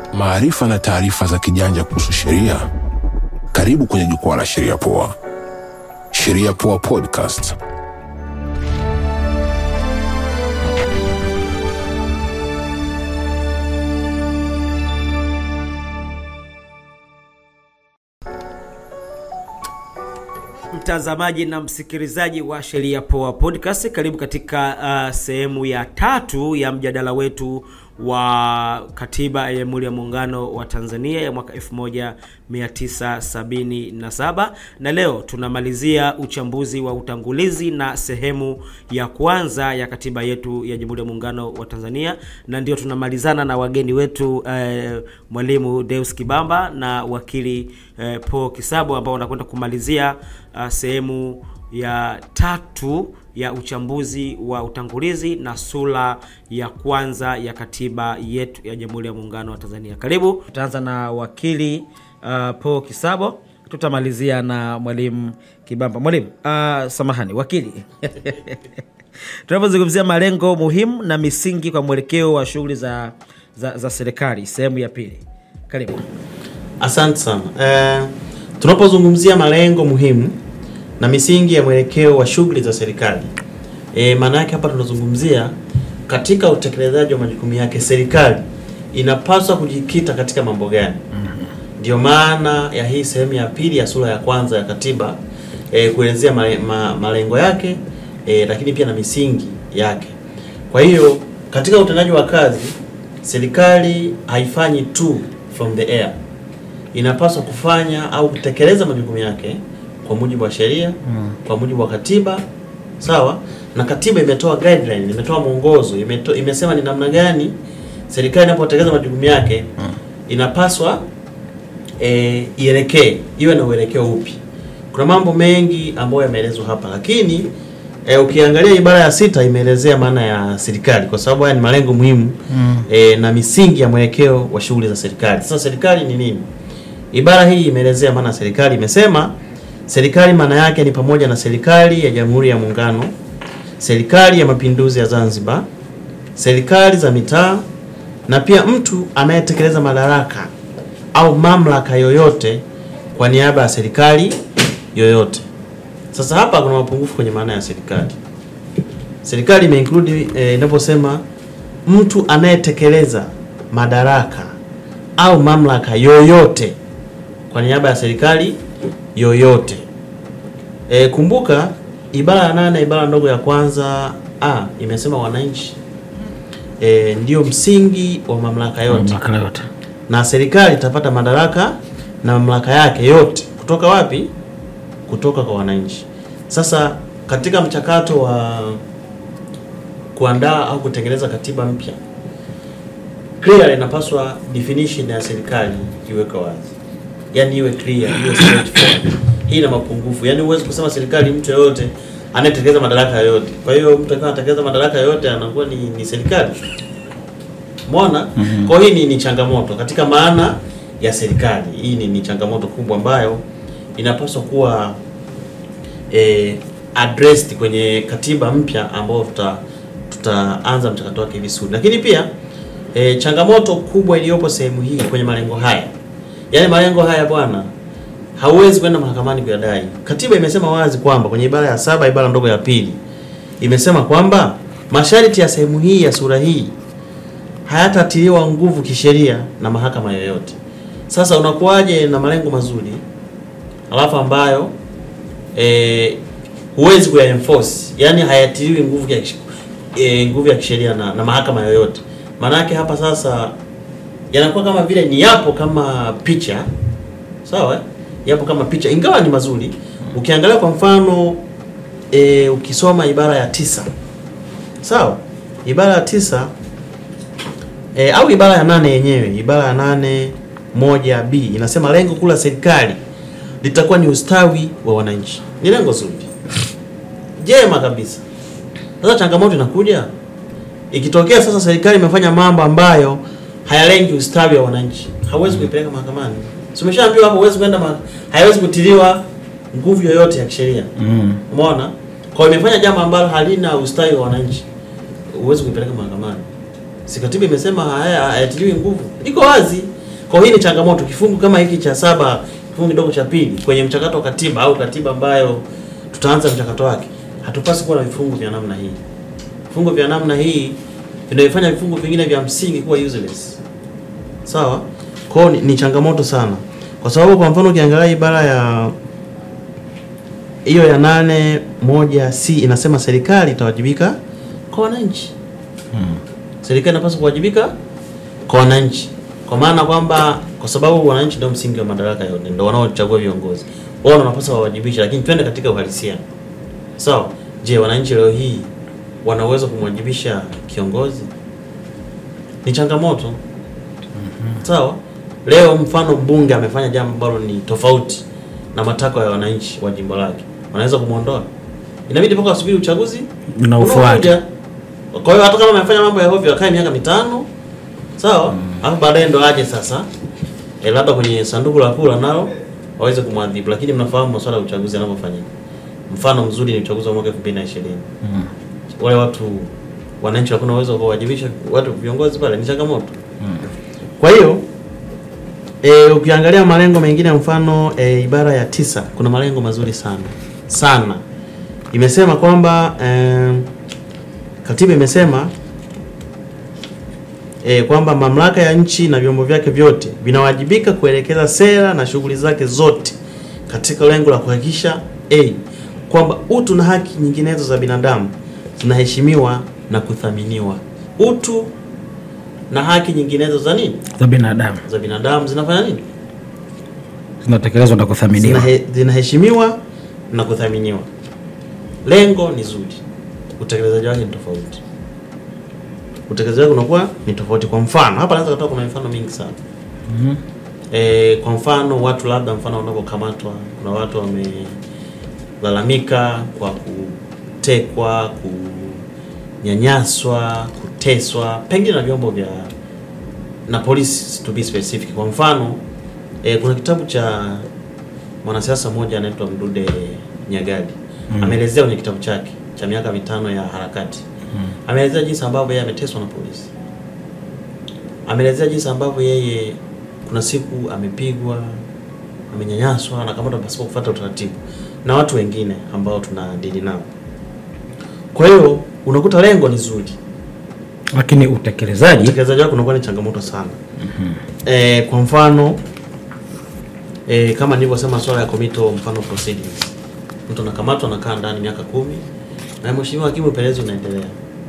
maarifa na taarifa za kijanja kuhusu sheria. Karibu kwenye jukwaa la Sheria Poa. Sheria Poa Podcast. Mtazamaji na msikilizaji wa Sheria Poa Podcast, karibu katika uh, sehemu ya tatu ya mjadala wetu wa katiba ya Jamhuri ya Muungano wa Tanzania ya mwaka 1977 na leo tunamalizia uchambuzi wa utangulizi na sehemu ya kwanza ya katiba yetu ya Jamhuri ya Muungano wa Tanzania, na ndio tunamalizana na wageni wetu eh, Mwalimu Deus Kibamba na wakili eh, Paul Kisabo ambao wanakwenda kumalizia uh, sehemu ya tatu ya uchambuzi wa utangulizi na sura ya kwanza ya katiba yetu ya Jamhuri ya Muungano wa Tanzania. Karibu. Tutaanza na wakili uh, Paul Kisabo, tutamalizia na mwalimu Kibamba. Mwalimu uh, samahani, wakili tunapozungumzia malengo muhimu na misingi kwa mwelekeo wa shughuli za, za, za serikali, sehemu ya pili. Karibu. Asante sana. Eh, tunapozungumzia malengo muhimu na misingi ya mwelekeo wa shughuli za serikali e, maana yake hapa tunazungumzia katika utekelezaji wa majukumu yake, serikali inapaswa kujikita katika mambo gani? Ndio maana ya hii sehemu ya pili ya sura ya kwanza ya katiba e, kuelezea male, ma, malengo yake e, lakini pia na misingi yake. Kwa hiyo katika utendaji wa kazi serikali haifanyi tu from the air, inapaswa kufanya au kutekeleza majukumu yake kwa mujibu wa sheria mm. kwa mujibu wa katiba sawa. Na katiba imetoa guideline, imetoa mwongozo, imeto, imesema ni namna gani serikali inapotekeleza majukumu yake mm. inapaswa e, ielekee, iwe na uelekeo upi. Kuna mambo mengi ambayo yameelezwa hapa, lakini e, ukiangalia ibara ya sita imeelezea maana ya serikali, kwa sababu haya ni malengo muhimu mm. e, na misingi ya mwelekeo wa shughuli za serikali. Sasa serikali ni nini? Ibara hii imeelezea maana ya serikali, imesema Serikali maana yake ni pamoja na serikali ya Jamhuri ya Muungano, serikali ya Mapinduzi ya Zanzibar, serikali za mitaa na pia mtu anayetekeleza madaraka au mamlaka yoyote kwa niaba ya serikali yoyote. Sasa hapa kuna mapungufu kwenye maana ya serikali. Serikali imeinclude eh, inaposema mtu anayetekeleza madaraka au mamlaka yoyote kwa niaba ya serikali yoyote. E, kumbuka ibara ya nane ibara ndogo ya kwanza a imesema wananchi e, ndio msingi wa mamlaka yote. Mamlaka yote. Na serikali itapata madaraka na mamlaka yake yote kutoka wapi? Kutoka kwa wananchi. Sasa katika mchakato wa kuandaa au kutengeneza katiba mpya, clear inapaswa definition ya serikali iweke wazi yani iwe clear, iwe straightforward. Hii ina mapungufu. Yani huwezi kusema serikali mtu yoyote anayetekeleza madaraka yoyote. Kwa hiyo mtu akiwa anatekeleza madaraka yoyote anakuwa ni, ni serikali. Umeona? Mm -hmm. Kwa hiyo hii ni, ni changamoto katika maana ya serikali. Hii ni, ni changamoto kubwa ambayo inapaswa kuwa eh, addressed kwenye katiba mpya ambayo tuta tutaanza mchakato wake vizuri. Lakini pia eh, changamoto kubwa iliyopo sehemu hii kwenye malengo haya Yaani malengo haya bwana, hauwezi kwenda mahakamani kuyadai. Katiba imesema wazi kwamba kwenye ibara ya saba ibara ndogo ya pili imesema kwamba masharti ya sehemu hii ya sura hii hayatatiliwa nguvu kisheria na mahakama yoyote. Sasa unakuwaje na malengo mazuri alafu ambayo eh, huwezi kuya enforce, yaani hayatiliwi nguvu ya e, nguvu ya kisheria na, na mahakama yoyote. Maanake hapa sasa yanakuwa kama vile ni yapo kama picha sawa, yapo kama picha, ingawa ni mazuri. Ukiangalia kwa mfano e, ukisoma ibara ya tisa sawa, ibara ya tisa e, au ibara ya nane yenyewe, ibara ya nane moja b inasema lengo kuu la serikali litakuwa ni ustawi wa wananchi. Ni lengo zuri jema kabisa. Sasa changamoto inakuja ikitokea sasa serikali imefanya mambo ambayo hayalengi ustawi wa wananchi, hauwezi kuipeleka mahakamani. Si umeshaambiwa hapo, huwezi kwenda ma... haiwezi kutiliwa nguvu yoyote ya kisheria. Mm. Umeona? Kwa hiyo imefanya jambo ambalo halina ustawi wa wananchi, huwezi kuipeleka mahakamani. Si katiba imesema haya hayatiliwi nguvu, iko wazi. Kwa hiyo hii ni changamoto. Kifungu kama hiki cha saba kifungu kidogo cha pili kwenye mchakato wa katiba au katiba ambayo tutaanza mchakato wake, hatupasi kuwa na vifungu vya namna hii. Vifungu vya namna hii vinaifanya vifungu vingine vya msingi kuwa useless. Sawa? Kwa hiyo ni, ni changamoto sana, kwa sababu kwa mfano ukiangalia ibara ya hiyo ya nane moja c inasema serikali itawajibika kwa wananchi. Serikali inapaswa kuwajibika kwa wananchi, kwa maana kwamba kwa sababu wananchi ndio msingi wa madaraka yote, ndio wanaochagua viongozi, wao ndio wanapaswa wawajibishe. Lakini twende katika uhalisia, sawa? Je, wananchi leo hii wana uwezo kumwajibisha kiongozi? Ni changamoto. Sawa. Leo mfano mbunge amefanya jambo ambalo ni tofauti na matakwa ya wananchi wa jimbo lake, wanaweza kumwondoa? Inabidi mpaka wasubiri uchaguzi Unaofuata. unaokuja. Kwa hiyo hata kama amefanya mambo ya hovyo akae miaka mitano, sawa, alafu baadaye ndo aje sasa e, labda kwenye sanduku la kura nalo waweze kumwadhibu, lakini mnafahamu masuala ya uchaguzi yanavyofanyika. Mfano mzuri ni uchaguzi wa mwaka 2020 wale watu wananchi hakuna uwezo wa kuwajibisha watu viongozi pale, ni changamoto. Kwa hiyo e, ukiangalia malengo mengine mfano e, ibara ya tisa kuna malengo mazuri sana sana, imesema kwamba e, katiba imesema e, kwamba mamlaka ya nchi na vyombo vyake vyote vinawajibika kuelekeza sera na shughuli zake zote katika lengo la kuhakikisha a kwamba utu na haki nyinginezo za binadamu zinaheshimiwa na kuthaminiwa. Utu na haki nyinginezo za nini za binadamu za binadamu zinafanya nini? zinatekelezwa na kuthaminiwa. Zinahe, zinaheshimiwa na kuthaminiwa. Lengo ni zuri, utekelezaji wake ni tofauti. Utekelezaji wake unakuwa ni tofauti. Kwa mfano hapa naweza kutoa kuna mifano mingi sana Mhm. e, kwa mfano watu labda mfano wanapokamatwa, kuna watu wamelalamika kwa kutekwa, kunyanyaswa, kuteswa, pengine na vyombo vya na polisi to be specific. Kwa mfano e, kuna kitabu cha mwanasiasa mmoja anaitwa Mdude Nyagali Mm. ameelezea kwenye kitabu chake cha miaka mitano ya harakati ameelezea jinsi ambavyo yeye ameteswa na polisi ameelezea jinsi ambavyo yeye kuna siku amepigwa amenyanyaswa na kamatwa pasipo kufuata utaratibu na watu wengine ambao tunadili nao kwa hiyo unakuta lengo ni zuri Lakini utekelezaji utekelezaji wake unakuwa ni changamoto sana e, kwa mfano e, kama nilivyosema swala ya komito mfano proceedings mtu anakamatwa anakaa ndani miaka kumi na mheshimiwa hakimu upelelezi unaendelea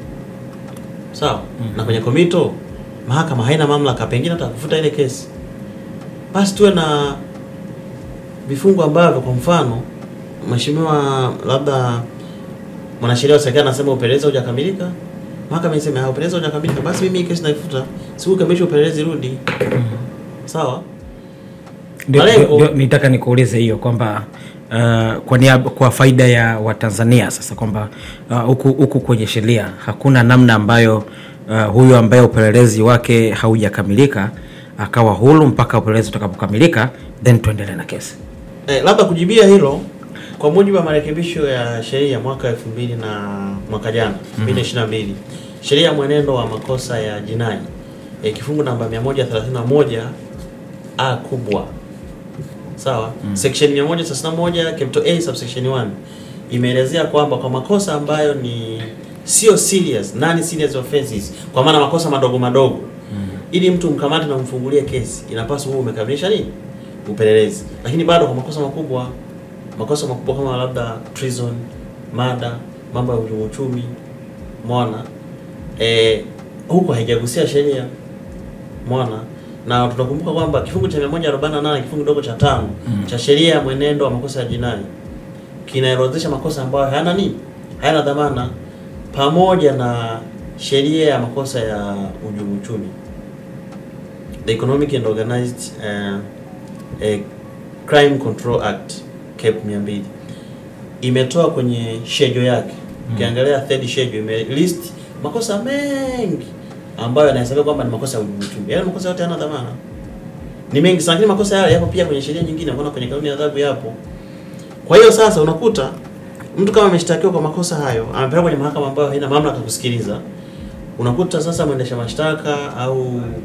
sawa na kwenye komito mahakama haina mamlaka pengine hata kufuta ile kesi basi tuwe na vifungu ambavyo kwa mfano mheshimiwa labda mwanasheria wa serikali anasema upelelezi haujakamilika mahakama iseme "Ah, upelelezi haujakamilika basi mimi hii kesi naifuta siku kamilisha upelelezi rudi sawa ndio- malengo- ndio- nitaka nikuulize hiyo kwamba uh, kwa niaba, kwa faida ya Watanzania sasa kwamba uh, huku huku kwenye sheria hakuna namna ambayo uh, huyu ambaye upelelezi wake haujakamilika akawa huru mpaka upelelezi utakapokamilika then tuendelee na kesi. Eh, labda kujibia hilo kwa mujibu wa marekebisho ya sheria ya mwaka 2000 na mwaka jana 2022 sheria ya mwenendo wa makosa ya jinai eh, kifungu namba 131 a kubwa sawa section 131 capital A subsection 1 imeelezea kwamba kwa makosa ambayo ni sio serious non serious offenses kwa maana makosa madogo madogo ili mtu mkamate na mfungulie kesi inapaswa huo umekamilisha nini upelelezi lakini bado kwa makosa makubwa makosa makubwa kama labda treason mada mambo ya uhujumu uchumi mwana eh, huko haijagusia sheria mwana na tunakumbuka kwamba kifungu cha 148 kifungu kidogo cha tano cha sheria ya mwenendo wa makosa ya jinai kinaorodhesha makosa ambayo hayana nini hayana dhamana pamoja na sheria ya makosa ya uhujumu uchumi the economic and organized uh, uh, crime control act cap 200 imetoa kwenye schedule yake ukiangalia third schedule ime list makosa mengi ambayo yanahesabiwa kwamba ni makosa ya uhujumu uchumi yale makosa yote hayana dhamana ni mengi sana lakini makosa yale yapo pia kwenye sheria nyingine unaona kwenye kanuni ya adhabu yapo kwa hiyo sasa unakuta mtu kama ameshtakiwa kwa makosa hayo amepelekwa kwenye mahakama ambayo haina mamlaka kusikiliza unakuta sasa mwendesha mashtaka au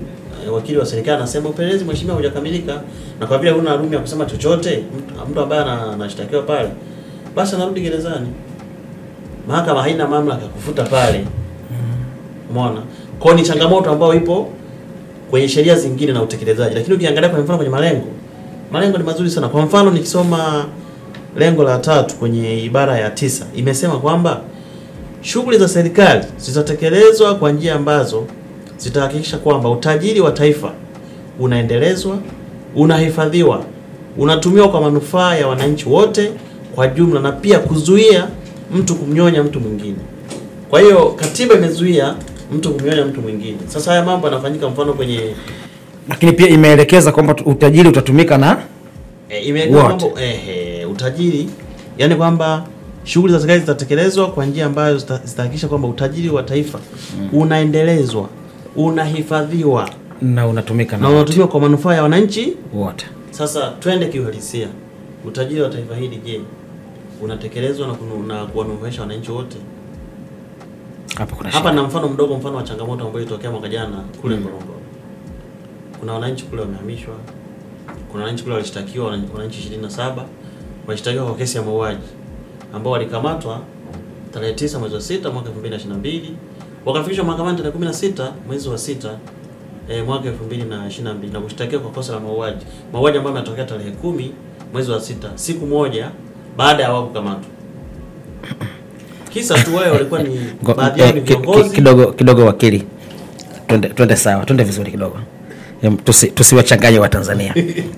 eh, wakili wa serikali anasema upelelezi mheshimiwa hujakamilika, na kwa vile huna room ya kusema chochote, mtu, mtu ambaye ana- anashtakiwa pale, basi anarudi gerezani. Mahakama haina mamlaka ya kufuta pale. Umeona? Kwa hiyo ni changamoto ambayo ipo kwenye sheria zingine na utekelezaji, lakini ukiangalia kwa mfano kwenye malengo, malengo ni mazuri sana. Kwa mfano nikisoma lengo la tatu kwenye ibara ya tisa imesema kwamba shughuli za serikali zitatekelezwa kwa njia ambazo zitahakikisha kwamba utajiri wa taifa unaendelezwa, unahifadhiwa, unatumiwa kwa manufaa ya wananchi wote kwa jumla, na pia kuzuia mtu kumnyonya mtu mwingine. Kwa hiyo katiba imezuia mtu kumnyonya mtu mwingine. Sasa haya mambo yanafanyika mfano kwenye lakini pia imeelekeza kwamba tu- utajiri utatumika na E, imeweka Wote. mambo ehe, utajiri yani kwamba shughuli za serikali zitatekelezwa kwa njia ambayo zita- zitahakikisha kwamba utajiri wa taifa unaendelezwa, unahifadhiwa na unatumika na na unatumiwa kwa manufaa ya wananchi. wote. Sasa twende kiuhalisia, utajiri wa taifa hili je, unatekelezwa na, kunu- na kuwanufaisha wananchi wote? Hapa kuna Hapa shida. na mfano mdogo, mfano wa changamoto ambayo ilitokea mwaka jana kule Ngorongoro. Kuna wananchi kule wamehamishwa, kuna wananchi kule walishtakiwa, wana- wananchi 27 walishtakiwa kwa kesi ya mauaji ambao walikamatwa tarehe 9 mwezi wa 6 mwaka 2022 wakafikishwa mahakamani tarehe 16 mwezi wa 6 eh, mwaka 2022 na kushtakiwa kwa kosa la mauaji, mauaji ambayo yametokea tarehe 10 mwezi wa 6 siku moja baada ya wao kukamatwa. Kisa tu wao walikuwa ni Ngo- baadhi yao eh, ni ki- ki- viongozi kidogo kidogo wakili twende twende sawa twende vizuri kidogo Em, tusi- tusiwachanganye wa tanzania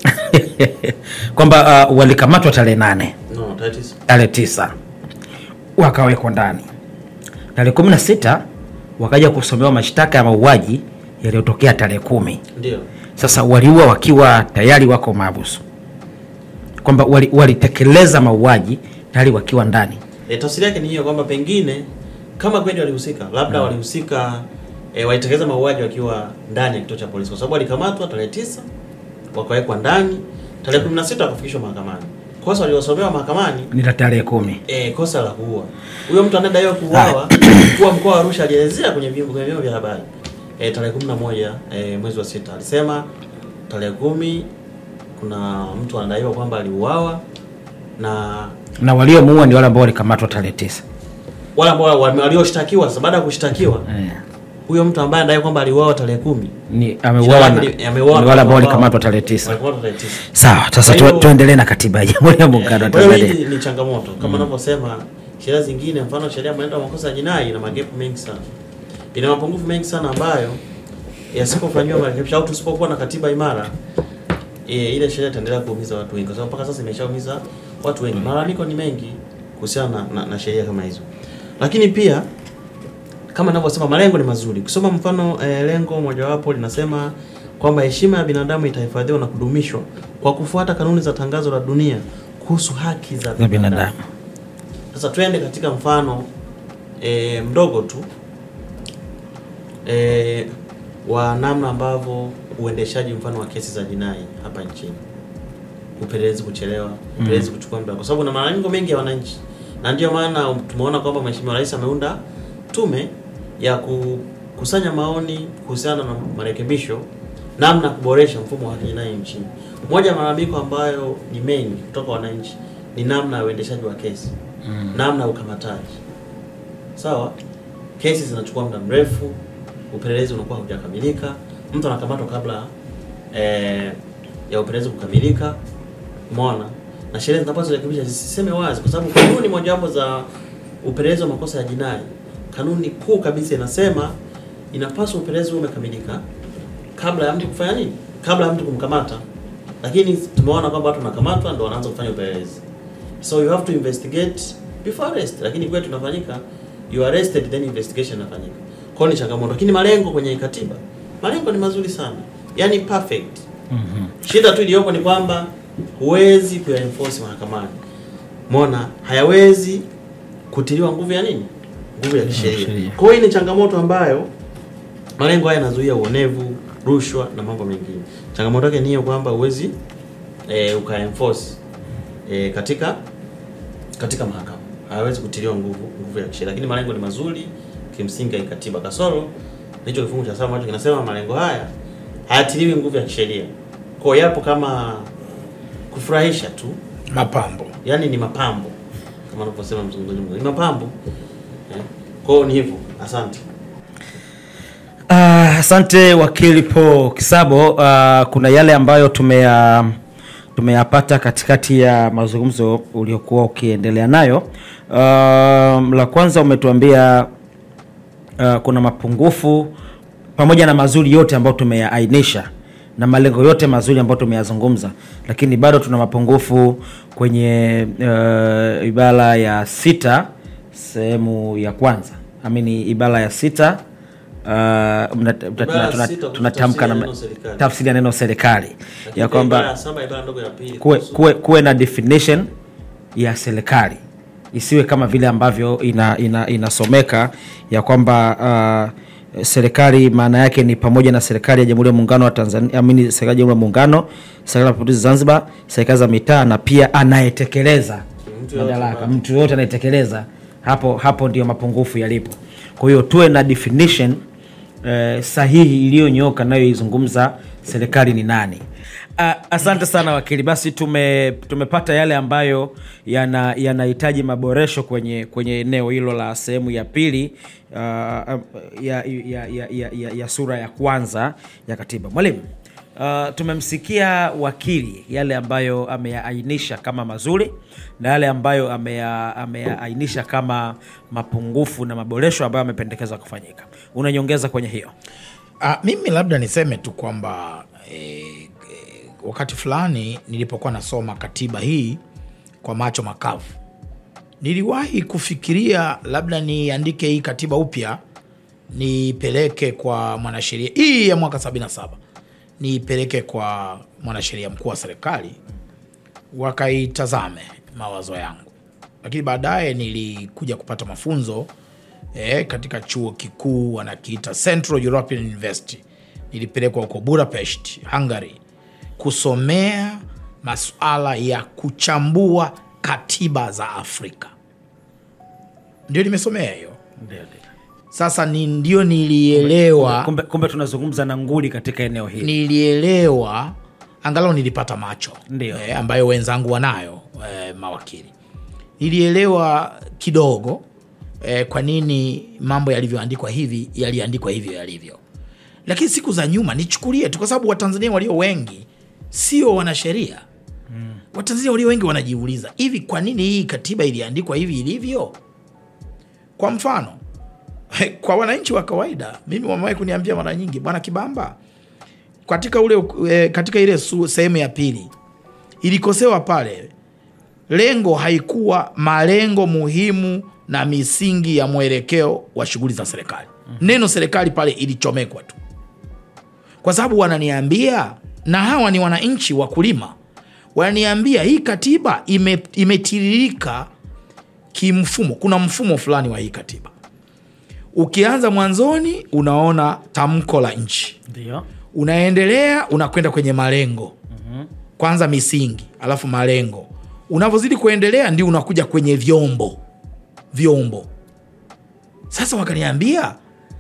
kwamba uh, walikamatwa tarehe nane no, tarehe tisa. tarehe tisa wakawekwa ndani tarehe kumi na sita wakaja kusomewa mashtaka ya mauaji yaliyotokea tarehe kumi Ndio. sasa waliua wakiwa tayari wako mahabusu kwamba wali- walitekeleza mauaji tayari wakiwa ndani E, tafsiri yake ni hiyo kwamba pengine kama kweli walihusika, labda walihusika e, walitekeleza mauaji wakiwa ndani ya kituo cha polisi, kwa sababu walikamatwa tarehe tisa wakawekwa ndani, tarehe 16 wakafikishwa mahakamani. Kosa waliosomewa mahakamani ni la tarehe kumi e, kosa la kuua. Huyo mtu anadaiwa kuuawa, mkuu wa mkoa wa Arusha alielezea kwenye vyombo kwenye vyombo vya habari e, tarehe 11 e, mwezi wa sita alisema tarehe kumi kuna mtu anadaiwa kwamba aliuawa na na waliomuua ni wale ambao walikamatwa tarehe tisa wale ambao wame- walioshtakiwa sasa baada ya kushtakiwa eh. huyo mtu ambaye anadai kwamba aliuawa tarehe kumi ni ameuawa na- Shida yake ni- ameuawa ni na wale ambao watu walikamatwa tarehe tisa walikamatwa tarehe tisa. sawa sasa Kwa hiyo- tu, tuendelee na katiba ya jamhuri ya muungano wa Kwa hiyo tanzania hii ni changamoto kama unavyosema sheria zingine, mfano sheria ya mwenendo wa makosa ya jinai ina magepu mengi sana, ina mapungufu mengi sana ambayo yasipofanyiwa marekebisho au tusipokuwa na katiba imara e, ile sheria itaendelea kuumiza watu wengi, kwa sababu mpaka sasa imeshaumiza watu wengi. Malalamiko ni mengi kuhusiana na, na, na sheria kama hizo, lakini pia kama ninavyosema malengo ni mazuri. Kusoma mfano eh, lengo mojawapo linasema kwamba heshima ya binadamu itahifadhiwa na kudumishwa kwa kufuata kanuni za tangazo la dunia kuhusu haki za za binadamu. binadamu Sasa twende katika mfano e, mdogo tu e, wa namna ambavyo uendeshaji mfano wa kesi za jinai hapa nchini, upelelezi kuchelewa, upelelezi kuchukua muda, kwa sababu na malalamiko mengi ya wananchi, na ndio maana tumeona kwamba Mheshimiwa Rais ameunda tume ya kukusanya maoni kuhusiana na marekebisho namna ya kuboresha mfumo wa haki jinai nchini. Moja ya malalamiko ambayo ni mengi kutoka wananchi ni namna ya uendeshaji wa kesi mm. namna ya ukamataji. Sawa, kesi zinachukua muda mrefu, upelelezi unakuwa haujakamilika, mtu anakamatwa kabla eh, ya upelelezi kukamilika. Umeona, na sheria zinapaswa kurekebisha zisiseme wazi, kwa sababu kanuni mojawapo za upelelezi wa makosa ya jinai, kanuni kuu kabisa inasema inapaswa upelelezi uwe umekamilika kabla ya mtu kufanya nini, kabla ya mtu kumkamata. Lakini tumeona kwamba watu wanakamatwa ndio wanaanza kufanya upelelezi, so you have to investigate before arrest. Lakini kwetu tunafanyika you are arrested then investigation inafanyika. Kwa hiyo ni changamoto, lakini malengo kwenye katiba, malengo ni mazuri sana, yani perfect. Shida tu iliyopo ni kwamba huwezi kuyaenforce mahakamani. Umeona, hayawezi kutiliwa nguvu ya nini? Nguvu ya kisheria. sheria. Kwa hiyo hii ni changamoto ambayo malengo haya yanazuia uonevu, rushwa na mambo mengine. Changamoto yake ni hiyo kwamba huwezi e, ukaenforce e, katika katika mahakama, hayawezi kutiliwa nguvu nguvu ya kisheria, lakini malengo ni mazuri kimsingi ya katiba. Kasoro hicho kifungu cha saba ambacho kinasema malengo haya hayatiliwi nguvu ya kisheria, kwa hiyo yapo kama kufurahisha tu, mapambo yaani ni mapambo kama anavyosema mzungumzaji mmoja, ni mapambo eh. Kwa hiyo ni hivyo. Asante. Ah, Asante wakili Paul Kisabo. Uh, kuna yale ambayo tumeya tumeyapata katikati ya mazungumzo uliokuwa ukiendelea nayo. Uh, la kwanza umetuambia uh, kuna mapungufu pamoja na mazuri yote ambayo tumeyaainisha na malengo yote mazuri ambayo tumeyazungumza, lakini bado tuna mapungufu kwenye uh, ibara ya sita sehemu ya kwanza amini ibara ya sita uh, mna- tuna- ya tuna- sita tunatamka tafsiri ya na neno serikali. tafsiri ya neno serikali Lakini ya kwa ibara kwamba ya saba ibara ndogo ya pili kuwe, kuhusu- kuwe, kuwe na definition ya serikali isiwe kama vile ambavyo ina, ina, inasomeka ya kwamba uh, serikali maana yake ni pamoja na serikali ya jamhuri ya muungano wa tanzania amini serikali ya jamhuri ya muungano serikali ya mapinduzi zanzibar serikali za mitaa na pia anayetekeleza Mtu yoyote madaraka ambaye- mtu yoyote anayetekeleza hapo hapo ndio mapungufu yalipo kwa hiyo tuwe na definition eh, sahihi iliyonyooka nayoizungumza serikali ni nani Uh, asante sana wakili basi tume, tumepata yale ambayo yana- yanahitaji maboresho kwenye kwenye eneo hilo la sehemu ya pili uh, ya, ya, ya, ya, ya, ya sura ya kwanza ya katiba mwalimu Uh, tumemsikia wakili yale ambayo ameyaainisha kama mazuri na yale ambayo ameya- ameyaainisha kama mapungufu na maboresho ambayo amependekeza kufanyika unanyongeza kwenye hiyo Ah, mimi labda niseme tu kwamba eh, eh, wakati fulani nilipokuwa nasoma katiba hii kwa macho makavu niliwahi kufikiria labda niandike hii katiba upya niipeleke kwa mwanasheria hii ya mwaka 77 niipeleke kwa mwanasheria mkuu wa serikali wakaitazame mawazo yangu lakini baadaye nilikuja kupata mafunzo eh, katika chuo kikuu wanakiita Central European University. Nilipelekwa huko Budapest, Hungary, kusomea masuala ya kuchambua katiba za Afrika. Ndio nimesomea hiyo. Sasa ni ndio nilielewa kumbe, kumbe tunazungumza na nguli katika eneo hili nilielewa angalau nilipata macho Ndio. eh, ambayo wenzangu wanayo eh, mawakili nilielewa kidogo eh, kwa nini mambo yalivyoandikwa hivi yaliandikwa hivyo yalivyo lakini siku za nyuma nichukulie tu kwa sababu watanzania walio wengi sio wanasheria mm. watanzania walio wengi wanajiuliza hivi kwa nini hii katiba iliandikwa hivi ilivyo kwa mfano kwa wananchi wa kawaida mimi wamewahi kuniambia mara nyingi bwana kibamba katika ule e, katika ile su- sehemu ya pili ilikosewa pale lengo haikuwa malengo muhimu na misingi ya mwelekeo wa shughuli za serikali neno serikali pale ilichomekwa tu kwa sababu wananiambia na hawa ni wananchi wakulima wananiambia hii katiba ime, imetiririka kimfumo kuna mfumo fulani wa hii katiba ukianza mwanzoni unaona tamko la nchi ndio unaendelea unakwenda kwenye malengo kwanza misingi alafu malengo unavyozidi kuendelea ndio unakuja kwenye vyombo vyombo sasa wakaniambia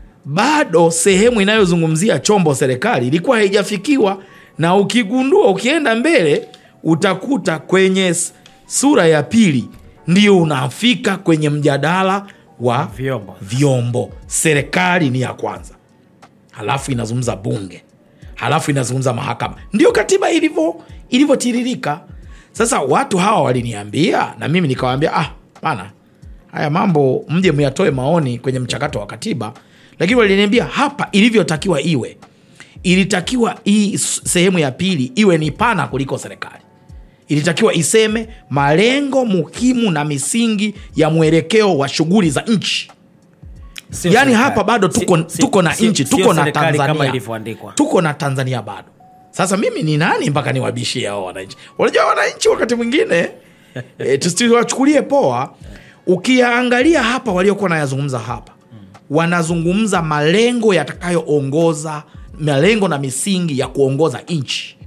bado sehemu inayozungumzia chombo serikali ilikuwa haijafikiwa na ukigundua ukienda mbele utakuta kwenye s- sura ya pili ndio unafika kwenye mjadala wa Vyombo. vyombo serikali ni ya kwanza halafu inazungumza bunge halafu inazungumza mahakama ndio katiba ilivyo ilivyotiririka sasa watu hawa waliniambia na mimi nikawaambia ah bana haya mambo mje myatoe maoni kwenye mchakato wa katiba lakini waliniambia hapa ilivyotakiwa iwe ilitakiwa hii s- sehemu ya pili iwe ni pana kuliko serikali ilitakiwa iseme malengo muhimu na misingi ya mwelekeo wa shughuli za nchi Sio yaani serikali. hapa bado tuko, Si- si- tuko na sio- nchi sio tuko na serikali kama tanzania ilivyoandikwa tuko na tanzania bado sasa mimi ni nani mpaka niwabishie hao wananchi unajua wananchi wakati mwingine e, tusiwachukulie poa ukiyaangalia hapa waliokuwa nayazungumza hapa wanazungumza malengo yatakayoongoza malengo na misingi ya kuongoza nchi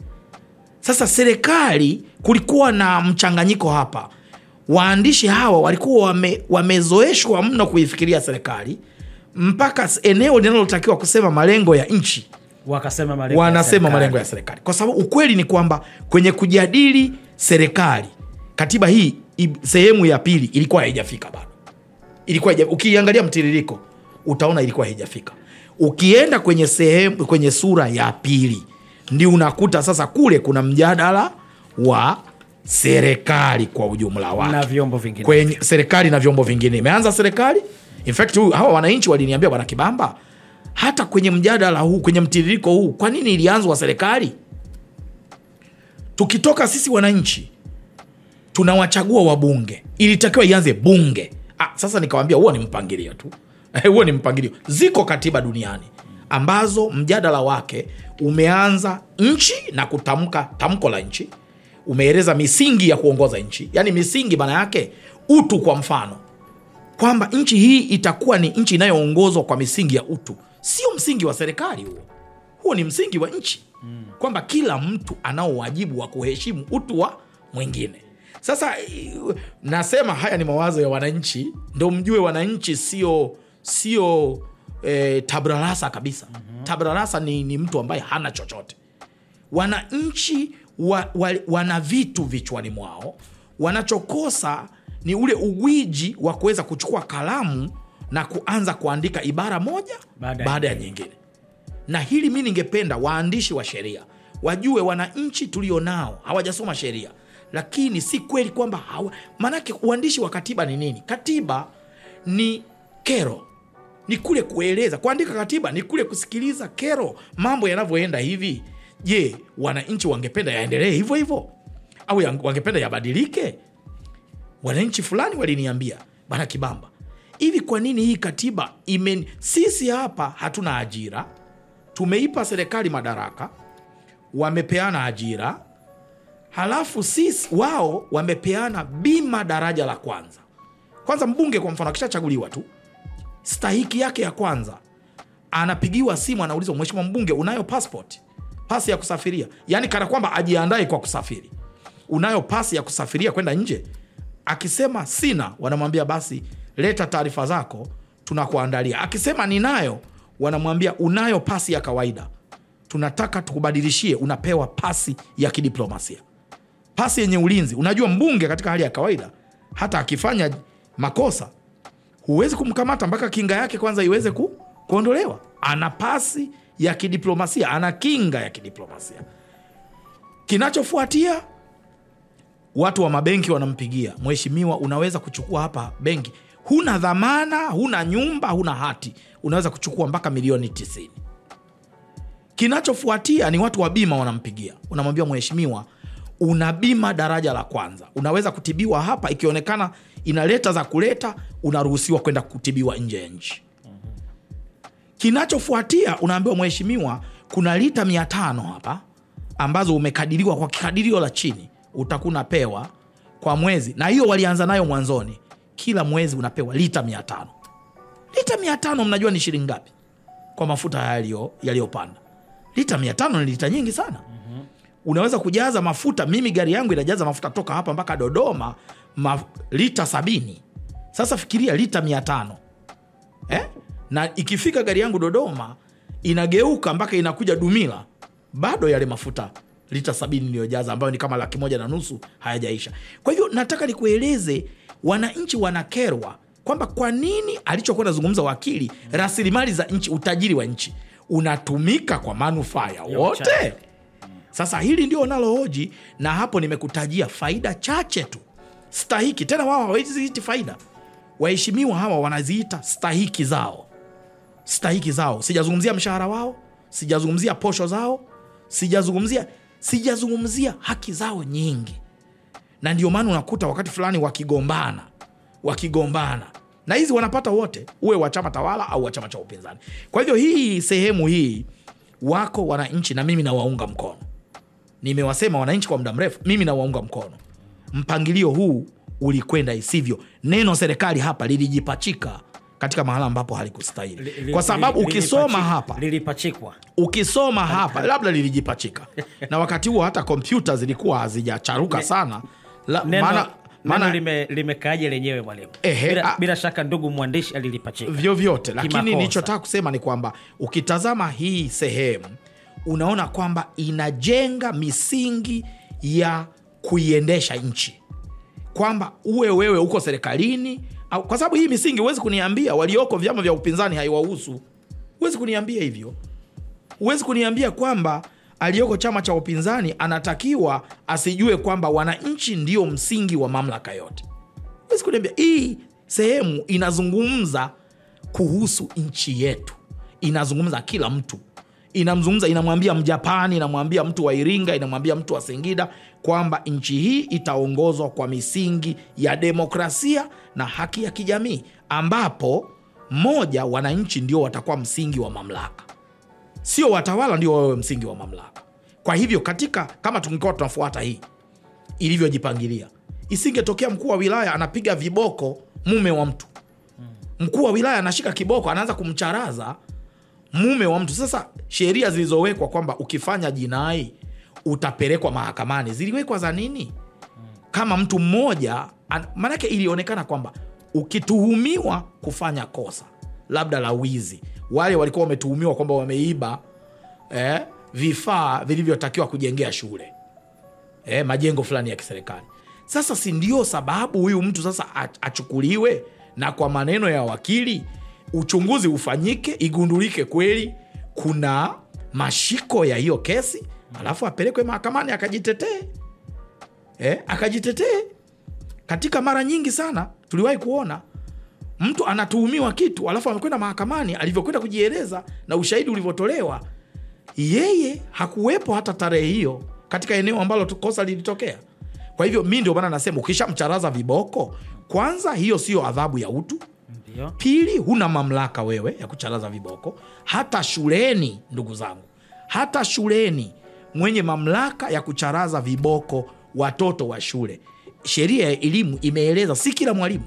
sasa serikali kulikuwa na mchanganyiko hapa waandishi hawa walikuwa wame, wamezoeshwa mno kuifikiria serikali mpaka s- eneo linalotakiwa kusema malengo ya nchi wakasema malengo ya wanasema serikali. malengo ya serikali kwa sababu ukweli ni kwamba kwenye kujadili serikali katiba hii i- sehemu ya pili ilikuwa haijafika bado ilikuwa haija- ukiangalia mtiririko utaona ilikuwa haijafika ukienda kwenye sehemu kwenye sura ya pili ndio unakuta sasa kule kuna mjadala wa serikali kwa ujumla wake na vyombo vingine kwenye serikali na vyombo vingine imeanza serikali in fact huyu- hawa wananchi waliniambia bwana kibamba hata kwenye mjadala huu kwenye mtiririko huu kwa nini ilianzwa serikali tukitoka sisi wananchi tunawachagua wabunge ilitakiwa ianze bunge ah, sasa nikawambia huo ni mpangilio tu huo ni mpangilio ziko katiba duniani ambazo mjadala wake umeanza nchi na kutamka tamko la nchi umeeleza misingi ya kuongoza nchi yaani misingi maana yake utu kwa mfano kwamba nchi hii itakuwa ni nchi inayoongozwa kwa misingi ya utu sio msingi wa serikali huo huo ni msingi wa nchi kwamba kila mtu anao wajibu wa kuheshimu utu wa mwingine sasa i- nasema haya ni mawazo ya wananchi ndo mjue wananchi sio sio eh, tabrarasa kabisa mm-hmm. tabrarasa ni, ni mtu ambaye hana chochote wananchi wa, wa, wana vitu vichwani mwao wanachokosa ni ule ugwiji wa kuweza kuchukua kalamu na kuanza kuandika ibara moja Baada ya baada ya nyingine na hili mi ningependa waandishi wa sheria wajue wananchi tulio nao hawajasoma sheria lakini si kweli kwamba hawa maanake uandishi wa katiba ni nini katiba ni kero ni kule kueleza kuandika katiba ni kule kusikiliza kero mambo yanavyoenda hivi je wananchi wangependa yaendelee hivyo hivyo au yang- wangependa yabadilike wananchi fulani waliniambia bana kibamba hivi kwa nini hii katiba ime sisi hapa hatuna ajira tumeipa serikali madaraka wamepeana ajira halafu sisi wao wamepeana bima daraja la kwanza kwanza mbunge kwa mfano akishachaguliwa tu stahiki yake ya kwanza anapigiwa simu anaulizwa mheshimiwa mbunge unayo passport pasi ya kusafiria yaani kana kwamba ajiandae kwa kusafiri unayo pasi ya kusafiria kwenda nje akisema sina wanamwambia basi leta taarifa zako tunakuandalia akisema ninayo wanamwambia unayo pasi ya kawaida tunataka tukubadilishie unapewa pasi ya kidiplomasia pasi yenye ulinzi unajua mbunge katika hali ya kawaida hata akifanya makosa huwezi kumkamata mpaka kinga yake kwanza iweze ku, kuondolewa ana pasi ya kidiplomasia ana kinga ya kidiplomasia kinachofuatia watu wa mabenki wanampigia mheshimiwa unaweza kuchukua hapa benki huna dhamana huna nyumba huna hati unaweza kuchukua mpaka milioni 90 kinachofuatia ni watu wa bima wanampigia unamwambia mheshimiwa una bima daraja la kwanza unaweza kutibiwa hapa ikionekana inaleta za kuleta unaruhusiwa kwenda kutibiwa nje ya nchi kinachofuatia unaambiwa mheshimiwa kuna lita mia tano hapa ambazo umekadiriwa kwa kikadirio la chini utakuwa unapewa kwa mwezi na hiyo walianza nayo mwanzoni kila mwezi unapewa lita mia tano lita mia tano mnajua ni shilingi ngapi kwa mafuta yaliyo- yaliyopanda lita mia tano ni lita nyingi sana unaweza kujaza mafuta mimi gari yangu inajaza mafuta toka hapa mpaka dodoma ma, lita sabini sasa fikiria lita mia tano eh? na ikifika gari yangu dodoma inageuka mpaka inakuja dumila bado yale mafuta lita sabini iliyojaza ambayo ni kama laki moja na nusu hayajaisha kwa hivyo nataka nikueleze wananchi wanakerwa kwamba kwa nini alichokuwa nazungumza wakili rasilimali za nchi utajiri wa nchi unatumika kwa manufaa ya wote uchache. sasa hili ndio nalohoji na hapo nimekutajia faida chache tu stahiki tena wao hawaziiti faida waheshimiwa hawa wanaziita stahiki zao stahiki zao sijazungumzia mshahara wao sijazungumzia posho zao sijazungumzia sijazungumzia haki zao nyingi na ndio maana unakuta wakati fulani wakigombana wakigombana na hizi wanapata wote uwe wa chama tawala au wa chama cha upinzani kwa hivyo hii sehemu hii wako wananchi na mimi nawaunga mkono nimewasema wananchi kwa muda mrefu mimi nawaunga mkono mpangilio huu ulikwenda isivyo neno serikali hapa lilijipachika katika mahala ambapo halikustahili Li- li- kwa sababu li- ukisoma lilipachi- hapa lilipachikwa ukisoma hapa labda lilijipachika na wakati huo hata kompyuta zilikuwa hazijacharuka sana La- neno, maana neno maana lime, limekaaje lenyewe mwalimu Ehe, bila, a- bila shaka ndugu mwandishi alilipachika vyovyote lakini Kimakosa. nilichotaka kusema ni kwamba ukitazama hii sehemu unaona kwamba inajenga misingi ya kuiendesha nchi kwamba uwe wewe uko serikalini au, kwa sababu hii misingi huwezi kuniambia walioko vyama vya upinzani haiwahusu huwezi kuniambia hivyo huwezi kuniambia kwamba aliyoko chama cha upinzani anatakiwa asijue kwamba wananchi ndio msingi wa mamlaka yote huwezi kuniambia hii sehemu inazungumza kuhusu nchi yetu inazungumza kila mtu inamzungumza inamwambia mjapani inamwambia mtu wa iringa inamwambia mtu wa singida kwamba nchi hii itaongozwa kwa misingi ya demokrasia na haki ya kijamii ambapo moja wananchi ndio watakuwa msingi wa mamlaka sio watawala ndio wawe msingi wa mamlaka kwa hivyo katika kama tungekuwa tunafuata hii ilivyojipangilia isingetokea mkuu wa wilaya anapiga viboko mume wa mtu mkuu wa wilaya anashika kiboko anaanza kumcharaza mume wa mtu sasa sheria zilizowekwa kwamba ukifanya jinai utapelekwa mahakamani ziliwekwa za nini kama mtu mmoja an- maanake ilionekana kwamba ukituhumiwa kufanya kosa labda la wizi wale walikuwa wametuhumiwa kwamba wameiba eh, vifaa vilivyotakiwa kujengea shule eh, majengo fulani ya kiserikali sasa si ndio sababu huyu mtu sasa ach- achukuliwe na kwa maneno ya wakili uchunguzi ufanyike igundulike kweli kuna mashiko ya hiyo kesi alafu apelekwe mahakamani akajitetee eh, akajitetee katika mara nyingi sana tuliwahi kuona mtu anatuhumiwa kitu alafu amekwenda mahakamani alivyokwenda kujieleza na ushahidi ulivyotolewa yeye hakuwepo hata tarehe hiyo katika eneo ambalo tu- kosa lilitokea kwa hivyo mi ndio maana nasema ukishamcharaza viboko kwanza hiyo siyo adhabu ya utu ndio pili huna mamlaka wewe ya kucharaza viboko hata shuleni ndugu zangu hata shuleni mwenye mamlaka ya kucharaza viboko watoto wa shule sheria ya elimu imeeleza si kila mwalimu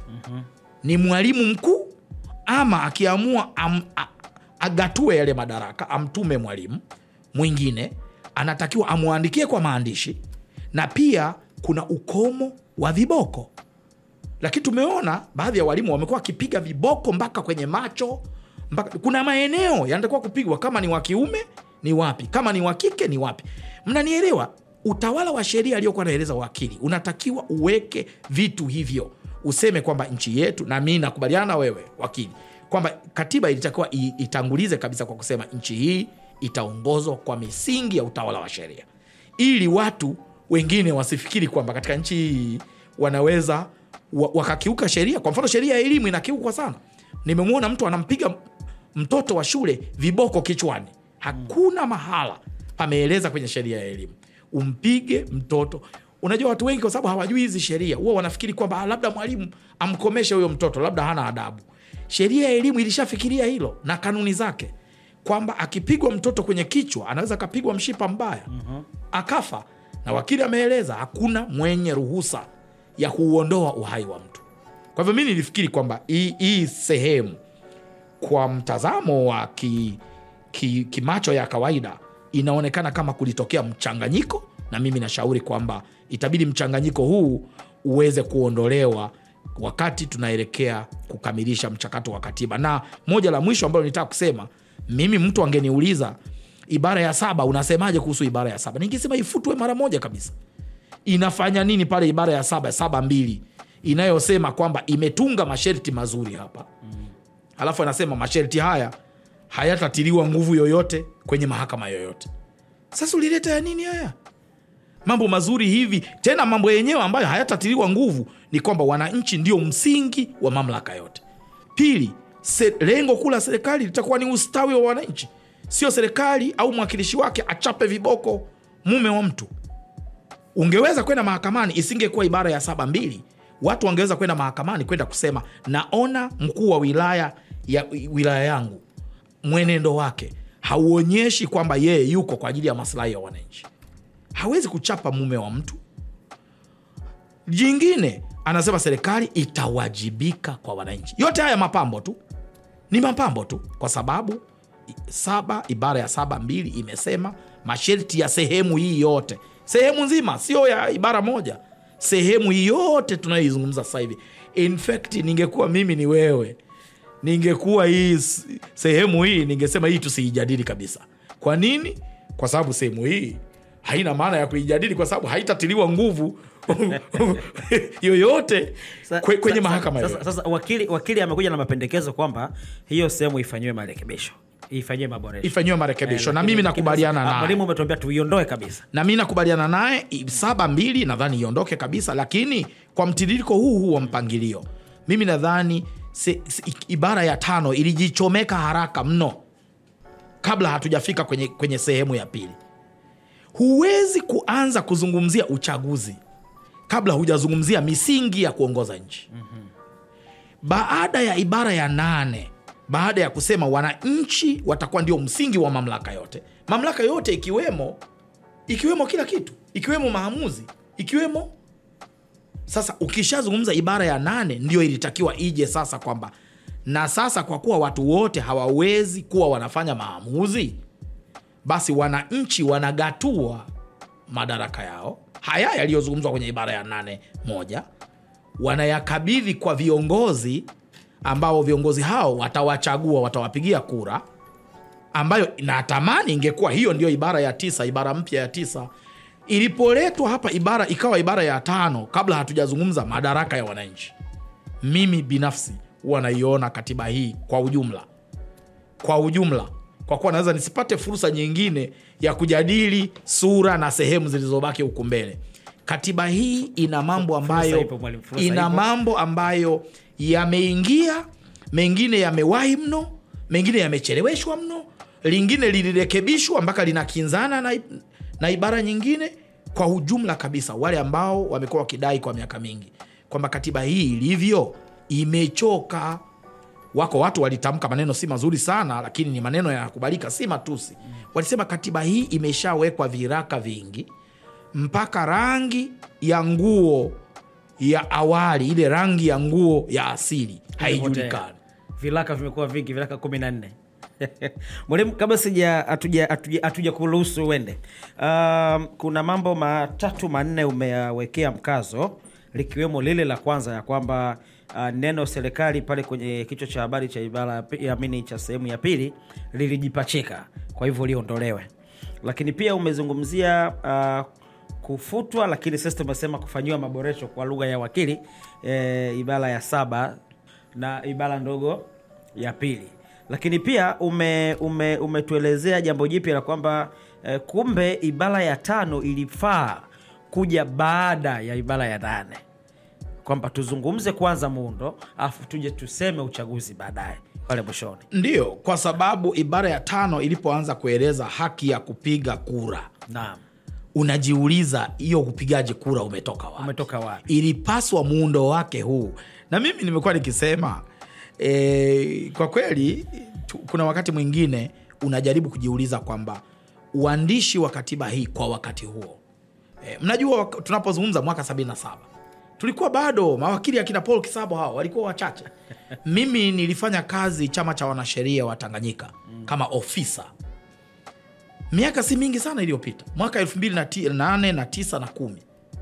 ni mwalimu mkuu ama akiamua am, a, agatue yale madaraka amtume mwalimu mwingine anatakiwa amwandikie kwa maandishi na pia kuna ukomo wa viboko lakini tumeona baadhi ya walimu wamekuwa wakipiga viboko mpaka kwenye macho mpaka, kuna maeneo yanatakiwa kupigwa kama ni wa kiume ni wapi kama ni wa kike ni wapi mnanielewa utawala wa sheria aliyokuwa anaeleza wakili unatakiwa uweke vitu hivyo useme kwamba nchi yetu na mi nakubaliana na wewe wakili kwamba katiba ilitakiwa i- itangulize kabisa kwa kusema nchi hii itaongozwa kwa misingi ya utawala wa sheria ili watu wengine wasifikiri kwamba katika nchi hii wanaweza wa- wakakiuka sheria kwa mfano sheria ya elimu inakiukwa sana nimemwona mtu anampiga mtoto wa shule viboko kichwani hakuna mahala pameeleza kwenye sheria ya elimu umpige mtoto unajua watu wengi kwa sababu hawajui hizi sheria huwa wanafikiri kwamba ah, labda mwalimu amkomeshe huyo mtoto labda hana adabu sheria ya elimu ilishafikiria hilo na kanuni zake kwamba akipigwa mtoto kwenye kichwa anaweza akapigwa mshipa mbaya akafa na wakili ameeleza hakuna mwenye ruhusa ya kuuondoa uhai wa mtu kwa hivyo mi nilifikiri kwamba hii hii sehemu kwa mtazamo wa ki, ki, kimacho ya kawaida inaonekana kama kulitokea mchanganyiko na mimi nashauri kwamba itabidi mchanganyiko huu uweze kuondolewa wakati tunaelekea kukamilisha mchakato wa katiba na moja la mwisho ambalo nitaka kusema mimi mtu angeniuliza ibara ya saba unasemaje kuhusu ibara ya saba ningesema ifutwe mara moja kabisa inafanya nini pale ibara ya saba saba mbili inayosema kwamba imetunga masharti mazuri hapa alafu anasema masharti haya hayatatiliwa nguvu yoyote kwenye mahakama yoyote sasa ulileta ya nini haya mambo mazuri hivi tena mambo yenyewe ambayo hayatatiliwa nguvu ni kwamba wananchi ndio msingi wa mamlaka yote pili se, lengo kuu la serikali litakuwa ni ustawi wa wananchi sio serikali au mwakilishi wake achape viboko mume wa mtu ungeweza kwenda mahakamani isingekuwa ibara ya saba mbili watu wangeweza kwenda mahakamani kwenda kusema naona mkuu wa wilaya ya wilaya yangu mwenendo wake hauonyeshi kwamba yeye yuko kwa ajili ya maslahi ya wananchi hawezi kuchapa mume wa mtu jingine anasema serikali itawajibika kwa wananchi yote haya mapambo tu ni mapambo tu kwa sababu i- saba ibara ya saba mbili imesema masharti ya sehemu hii yote sehemu nzima sio ya ibara moja sehemu hii yote tunayoizungumza sasa hivi in fact ningekuwa mimi ni wewe ningekuwa hii s- sehemu hii ningesema hii tusiijadili kabisa kwa nini kwa sababu sehemu hii haina maana ya kuijadili kwa sababu haitatiliwa nguvu yoyote Sa- kwe, kwenye sa- mahakama sasa, yoyote. sasa wakili, wakili amekuja na mapendekezo kwamba hiyo sehemu ifanyiwe marekebisho ifanyiwe maboresho ifanyiwe marekebisho Eh, na lakini- mimi lakini nakubaliana sasa, ah, naye mwalimu umetuambia tuiondoe kabisa na mi nakubaliana naye i- saba mbili nadhani iondoke kabisa lakini kwa mtiririko huu huu wa mpangilio mimi nadhani se- se- i- ibara ya tano ilijichomeka haraka mno kabla hatujafika kwenye, kwenye sehemu ya pili huwezi kuanza kuzungumzia uchaguzi kabla hujazungumzia misingi ya kuongoza nchi baada ya ibara ya nane baada ya kusema wananchi watakuwa ndio msingi wa mamlaka yote mamlaka yote ikiwemo ikiwemo kila kitu ikiwemo maamuzi ikiwemo sasa ukishazungumza ibara ya nane ndio ilitakiwa ije sasa kwamba na sasa kwa kuwa watu wote hawawezi kuwa wanafanya maamuzi basi wananchi wanagatua madaraka yao haya yaliyozungumzwa kwenye ibara ya nane moja wanayakabidhi kwa viongozi ambao viongozi hao watawachagua watawapigia kura ambayo natamani ingekuwa hiyo ndio ibara ya tisa ibara mpya ya tisa ilipoletwa hapa ibara ikawa ibara ya tano kabla hatujazungumza madaraka ya wananchi mimi binafsi huwa naiona katiba hii kwa ujumla kwa ujumla kwa kuwa naweza nisipate fursa nyingine ya kujadili sura na sehemu zilizobaki huku mbele katiba hii ina mambo ambayo ipo, mwalimu, fursa ina ipo. mambo ambayo yameingia mengine yamewahi mno mengine yamecheleweshwa mno lingine lilirekebishwa mpaka linakinzana na, na ibara nyingine kwa ujumla kabisa wale ambao wamekuwa wakidai kwa miaka mingi kwamba katiba hii ilivyo imechoka wako watu walitamka maneno si mazuri sana lakini ni maneno yanakubalika si matusi walisema katiba hii imeshawekwa viraka vingi mpaka rangi ya nguo ya awali ile rangi ya nguo ya asili haijulikani vilaka vimekuwa vingi vilaka kumi na nne mwalimu kabla sija hatuja- hatuja hatuja kuruhusu uende um, kuna mambo matatu manne umeyawekea mkazo likiwemo lile la kwanza ya kwamba uh, neno serikali pale kwenye kichwa cha habari cha ibara ya pi- ya mini cha sehemu ya pili lilijipachika kwa hivyo liondolewe lakini pia umezungumzia uh, kufutwa lakini sasa tumesema kufanyiwa maboresho kwa lugha ya wakili e, ibara ya saba na ibara ndogo ya pili lakini pia ume, ume, umetuelezea jambo jipya la kwamba e, kumbe ibara ya tano ilifaa kuja baada ya ibara ya nane kwamba tuzungumze kwanza muundo alafu tuje tuseme uchaguzi baadaye pale mwishoni ndiyo kwa sababu ibara ya tano ilipoanza kueleza haki ya kupiga kura naam unajiuliza hiyo upigaji kura umetoka wapi umetoka wapi ilipaswa muundo wake huu na mimi nimekuwa nikisema e, kwa kweli tu, kuna wakati mwingine unajaribu kujiuliza kwamba uandishi wa katiba hii kwa wakati huo e, mnajua wak- tunapozungumza mwaka 77 tulikuwa bado mawakili akina paul kisabo hao walikuwa wachache mimi nilifanya kazi chama cha wanasheria wa tanganyika kama ofisa miaka si mingi sana iliyopita mwaka 28 na 9 na 10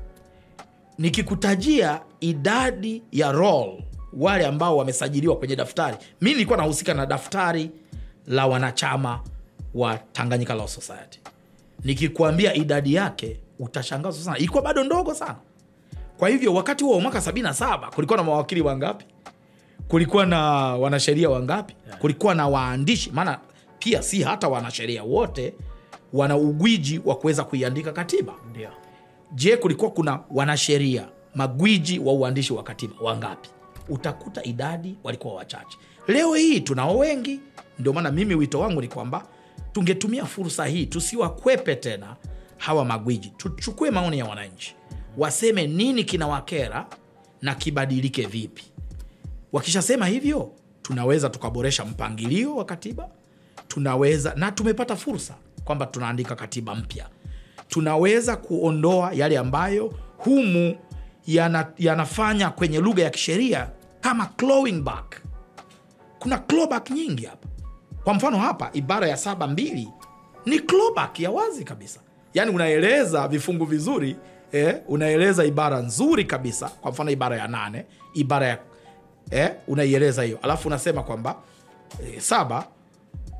nikikutajia idadi ya roll wale ambao wamesajiliwa kwenye daftari mi nilikuwa nahusika na daftari la wanachama wa tanganyika law society nikikuambia idadi yake utashangazwa sana ilikuwa bado ndogo sana kwa hivyo wakati huo wa mwaka 77 kulikuwa na mawakili wangapi kulikuwa na wanasheria wangapi kulikuwa na waandishi maana pia si hata wanasheria wote wana ugwiji wa kuweza kuiandika katiba ndio je kulikuwa kuna wanasheria magwiji wa uandishi wa katiba wangapi utakuta idadi walikuwa wachache leo hii tunao wengi ndio maana mimi wito wangu ni kwamba tungetumia fursa hii tusiwakwepe tena hawa magwiji tuchukue maoni ya wananchi waseme nini kinawakera na kibadilike vipi wakishasema hivyo tunaweza tukaboresha mpangilio wa katiba tunaweza na tumepata fursa kwamba tunaandika katiba mpya tunaweza kuondoa yale ambayo humu yana, yanafanya kwenye lugha ya kisheria kama clawing back kuna clawback nyingi hapa kwa mfano hapa ibara ya saba mbili ni clawback ya wazi kabisa yaani unaeleza vifungu vizuri eh, unaeleza ibara nzuri kabisa kwa mfano ibara ya nane ibara ya eh, unaieleza hiyo alafu unasema kwamba eh, saba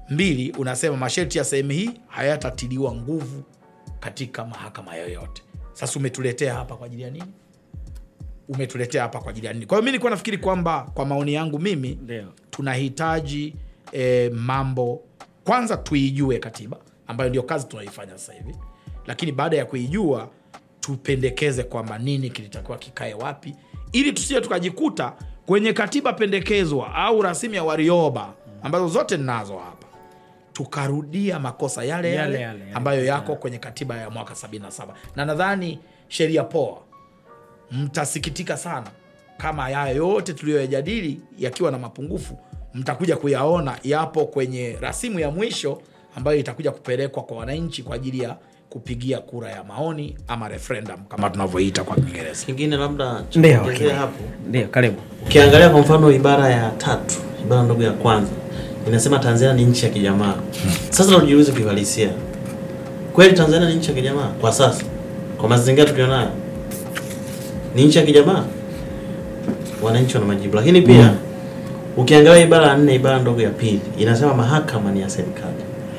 mbili unasema masharti ya sehemu hii hayatatiliwa nguvu katika mahakama yoyote sasa umetuletea hapa kwa ajili ya nini umetuletea hapa kwa ajili ya nini kwa hiyo mi nilikuwa nafikiri kwamba kwa maoni yangu mimi Ndio. tunahitaji e, mambo kwanza tuijue katiba ambayo ndio kazi tunaifanya sasa hivi lakini baada ya kuijua tupendekeze kwamba nini kilitakiwa kikae wapi ili tusije tukajikuta kwenye katiba pendekezwa au rasimu ya warioba ambazo zote ninazo hapa tukarudia makosa yale yale, Yale yale, yale. ambayo yako kwenye katiba ya mwaka 77 na nadhani sheria poa mtasikitika sana kama haya yote tuliyoyajadili yakiwa na mapungufu mtakuja kuyaona yapo kwenye rasimu ya mwisho ambayo itakuja kupelekwa kwa wananchi kwa ajili ya kupigia kura ya maoni ama referendum kama tunavyoita kwa kiingereza kingine labda cha Ndio, kuongezea okay. hapo Ndio, karibu. ukiangalia kwa mfano ibara ya tatu ibara ndogo ya kwanza inasema tanzania ni nchi ya kijamaa sasa tujiulize kiuhalisia kweli tanzania ni nchi ya kijamaa kwa sasa kwa mazingira tulionayo ni nchi ya kijamaa wananchi wana majibu lakini pia ukiangalia ibara ya nne ibara ndogo ya pili inasema mahakama ni ya serikali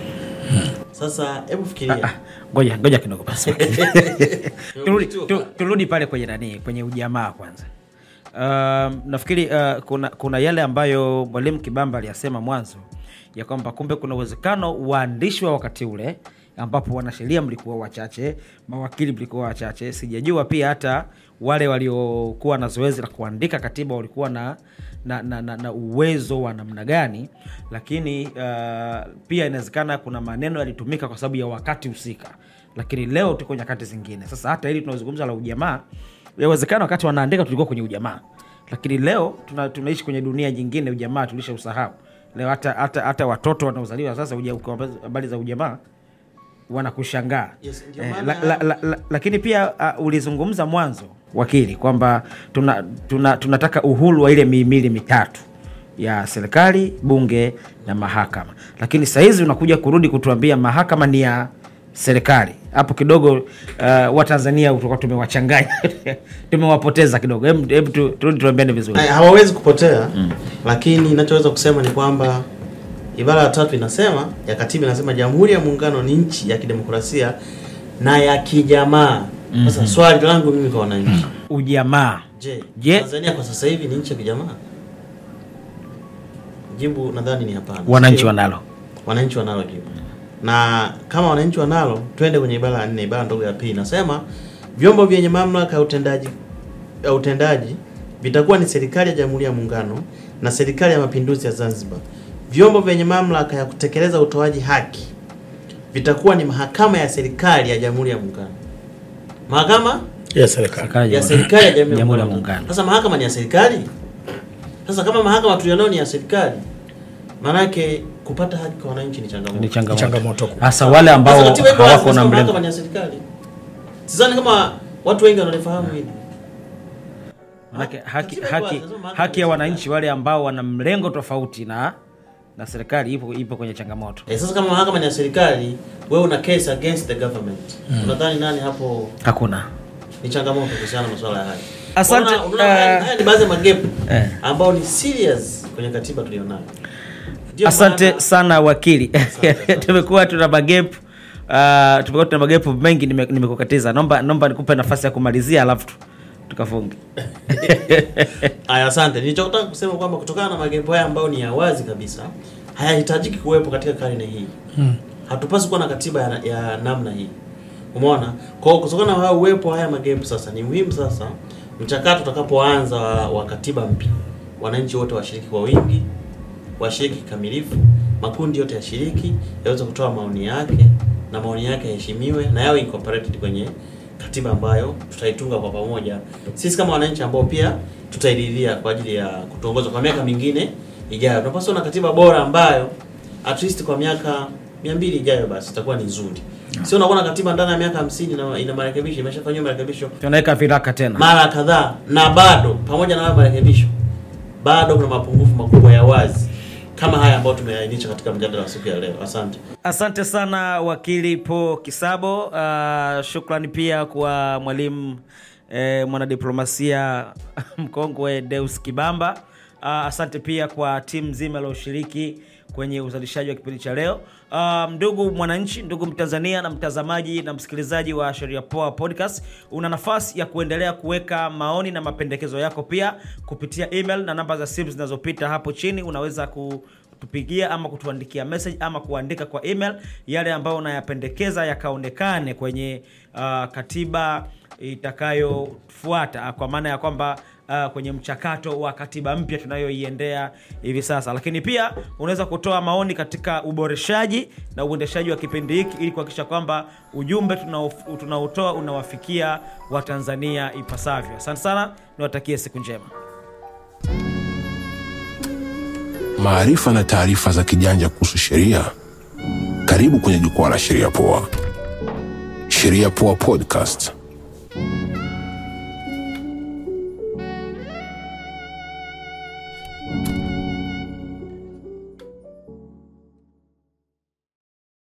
sasa hebu fikiria ngoja ngoja kidogo basi turudi, tu, turudi pale kwenye nani kwenye ujamaa kwanza um, nafikiri uh, kuna, kuna yale ambayo mwalimu kibamba aliyasema mwanzo ya kwamba kumbe kuna uwezekano waandishi wa wakati ule ambapo wanasheria mlikuwa wachache mawakili mlikuwa wachache sijajua pia hata wale waliokuwa na zoezi la kuandika katiba walikuwa na na, na, na, na uwezo wa namna gani lakini uh, pia inawezekana kuna maneno yalitumika kwa sababu ya wakati husika lakini leo tuko nyakati zingine sasa hata hili tunazungumza la ujamaa yawezekana wakati wanaandika tulikuwa kwenye ujamaa lakini leo tuna, tunaishi kwenye dunia nyingine ujamaa tulisha usahau leo hata, hata, hata watoto wanaozaliwa sasa uja- kwa habari za ujamaa wanakushangaa Yes, ndio eh, maana- la, la, la, la, lakini pia uh, ulizungumza mwanzo wakili kwamba tuna, tuna, tunataka uhuru wa ile mihimili mitatu ya serikali bunge na mahakama lakini sahizi unakuja kurudi kutuambia mahakama ni ya serikali hapo kidogo uh, watanzania tutakuwa tumewachanganya tumewapoteza kidogo hebu hebu tu- turudi tuambiane vizuri Ay, hawawezi kupotea lakini inachoweza kusema ni kwamba ibara ya tatu inasema ya katiba inasema jamhuri ya muungano ni nchi ya kidemokrasia na ya kijamaa sasa swali langu mimi kwa wananchi ujamaa je Je- tanzania kwa sasa hivi ni nchi ya kijamaa jibu nadhani ni hapana wananchi Sio? wanalo wananchi wanalo jibu na kama wananchi wanalo twende kwenye ibara ya nne ibara ndogo ya pili inasema vyombo vyenye mamlaka ya utendaji ya utendaji vitakuwa ni serikali ya jamhuri ya muungano na serikali ya mapinduzi ya zanzibar vyombo vyenye mamlaka ya kutekeleza utoaji haki vitakuwa ni mahakama ya serikali ya jamhuri ya muungano mahakama yes, serikali ya serikali ya jamhuri ya Jamhuri ya muungano Muungano. sasa mahakama ni ya serikali sasa kama mahakama tulionao ni ya serikali maanake kupata haki kwa wananchi ni changamoto ni changamoto changamoto kubwa. hasa wale Sasa ambao katiba iko wazi, hawako na inasema mlengo mahakama ni ya serikali sidhani kama watu wengi wanalifahamu hili Manake haki, Katiba iko haki, wazi, inasema mahakama haki ni ya ya wananchi wale ambao wana mlengo tofauti na na serikali ipo, ipo kwenye changamoto Eh, sasa kama mahakama ni ya serikali wewe una case against the government unadhani nani hapo hakuna ni changamoto kuhusiana na masuala ya haki Asante, Unaona- unaona haya- eh, haya ni baadhi ya magepu eh. ambao ni serious kwenye katiba tulionayo Ndio asante maana- sana wakili asante. tumekuwa tuna magepu uh, tumekuwa tuna magepu mengi nime- nimekukatiza naomba naomba nikupe nafasi ya kumalizia alafu tu- tukafunge Aya, asante. Nilichotaka kusema kwamba kutokana na magepo haya ambayo ni ya wazi kabisa hayahitajiki kuwepo katika karne hii. Hatupaswi kuwa na katiba ya, ya namna hii. Umeona? Kwa hiyo kutokana na haya uwepo wa haya magepo sasa ni muhimu sasa mchakato utakapoanza wa, wa katiba mpya, wananchi wote washiriki kwa wingi, washiriki kikamilifu, makundi yote yashiriki, yaweze kutoa maoni yake na maoni yake yaheshimiwe na yawe incorporated kwenye katiba ambayo tutaitunga kwa pamoja sisi kama wananchi ambao pia tutairidhia kwa ajili ya kutuongoza kwa miaka mingine ijayo. Tunapaswa na katiba bora ambayo at least kwa miaka mia mbili ijayo basi itakuwa ni nzuri. Sio unakuwa na katiba ndani ya miaka hamsini na ina marekebisho, imeshafanyiwa marekebisho tunaweka viraka tena mara kadhaa na bado pamoja na hayo marekebisho bado kuna mapungufu makubwa ya wazi kama haya ambayo tumeainisha katika mjadala wa siku ya leo. Asante. asante sana wakili po kisabo uh, shukrani pia kwa mwalimu eh, mwanadiplomasia mkongwe deus kibamba uh, asante pia kwa timu nzima ilioshiriki kwenye kwenye uzalishaji wa kipindi cha leo. Uh, ndugu mwananchi, ndugu Mtanzania na mtazamaji na msikilizaji wa Sheria Poa Podcast, una nafasi ya kuendelea kuweka maoni na mapendekezo yako pia kupitia email na namba za simu zinazopita hapo chini. Unaweza kutupigia ama kutuandikia message ama kuandika kwa email yale ambayo unayapendekeza yakaonekane kwenye uh, katiba itakayofuata kwa maana ya kwamba uh, kwenye mchakato wa katiba mpya tunayoiendea hivi sasa, lakini pia unaweza kutoa maoni katika uboreshaji na uendeshaji wa kipindi hiki ili kuhakikisha kwamba ujumbe tunao- tunaotoa unawafikia Watanzania ipasavyo. Asante sana, niwatakie siku njema. maarifa na taarifa za kijanja kuhusu sheria. Karibu kwenye jukwaa la Sheria Poa. Sheria Poa Podcast.